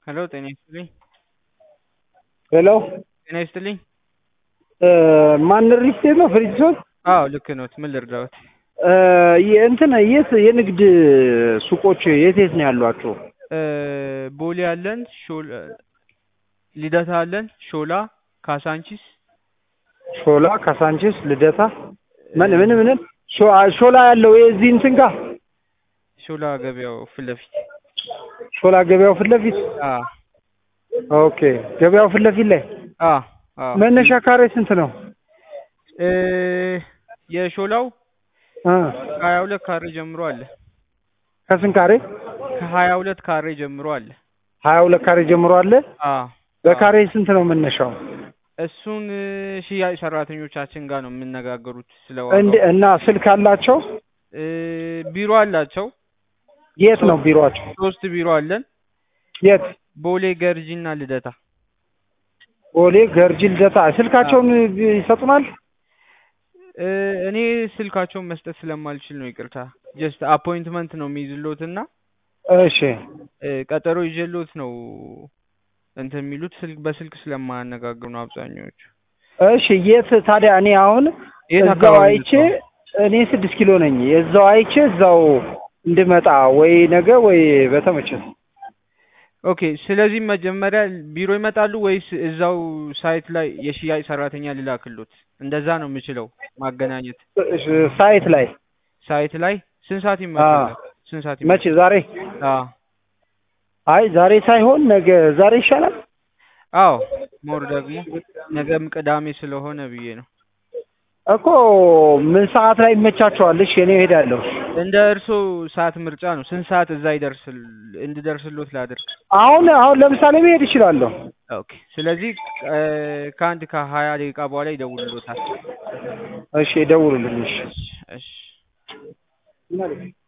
ሄሎ ጤና ይስጥልኝ። ሄሎ ጤና ይስጥልኝ። ማን ሪስቴት ነው? ፍሪጅሶን አዎ ልክ ኖት። ምን ልርዳዎት? እንትን የት የንግድ ሱቆች የት የት ነው ያሏቸው? ቦሌ አለን፣ ሾላ ልደታ አለን፣ ሾላ፣ ካሳንቺስ፣ ሾላ፣ ካሳንቺስ፣ ልደታ ምን ምን ምን ሾ- ሾላ ያለው የዚህ እንትን ጋር ሾላ ገበያው ፊት ለፊት ሾላ ገበያው ፊት ለፊት አ ኦኬ፣ ገበያው ፊት ለፊት ላይ አ አ መነሻ ካሬ ስንት ነው? እ የሾላው እ ከሀያ ሁለት ካሬ ጀምሮ አለ። ከስንት ካሬ? ከሀያ ሁለት ካሬ ጀምሮ አለ። ሀያ ሁለት ካሬ ጀምሮ አለ። አ በካሬ ስንት ነው መነሻው? እሱን ሽያጭ ሰራተኞቻችን ጋር ነው የምነጋገሩት ስለ እንደ ዋጋው። እና ስልክ አላቸው? እ ቢሮ አላቸው። የት ነው ቢሮአቸው? ሶስት ቢሮ አለን። የት? ቦሌ፣ ገርጂ እና ልደታ። ቦሌ፣ ገርጂ፣ ልደታ። ስልካቸውን ይሰጡናል? እ እኔ ስልካቸውን መስጠት ስለማልችል ነው ይቅርታ። ጀስት አፖይንትመንት ነው የሚይዝሎት እና እሺ እ ቀጠሮ ይዤሎት ነው እንትን የሚሉት ስልክ በስልክ ስለማያነጋግሩ ነው አብዛኛዎቹ። እሺ የት ታዲያ? እኔ አሁን የት እዛው አካባቢ አይቼ ነው? እኔ ስድስት ኪሎ ነኝ። እዛው አይቼ እዛው እንድመጣ ወይ ነገ ወይ በተመቸት። ኦኬ። ስለዚህ መጀመሪያ ቢሮ ይመጣሉ ወይስ እዛው ሳይት ላይ የሽያጭ ሰራተኛ ልላክሎት? እንደዛ ነው የምችለው ማገናኘት። እሺ፣ ሳይት ላይ ሳይት ላይ ስንት ሰዓት ይመጣል? ስንት ሰዓት መቼ? ዛሬ? አዎ አይ ዛሬ ሳይሆን ነገ። ዛሬ ይሻላል። አዎ ሞር ደግሞ ነገም ቅዳሜ ስለሆነ ብዬ ነው። እኮ ምን ሰዓት ላይ ይመቻቸዋል? እሺ እኔ እሄዳለሁ። እንደ እርሶ ሰዓት ምርጫ ነው። ስንት ሰዓት እዛ ይደርስል እንድደርስሎት ላድርግ? አሁን አሁን ለምሳሌ መሄድ እችላለሁ። ኦኬ። ስለዚህ እ ከአንድ ከሀያ ደቂቃ በኋላ ይደውልሎታል። እሺ ደውሉልኝ። እሺ እሺ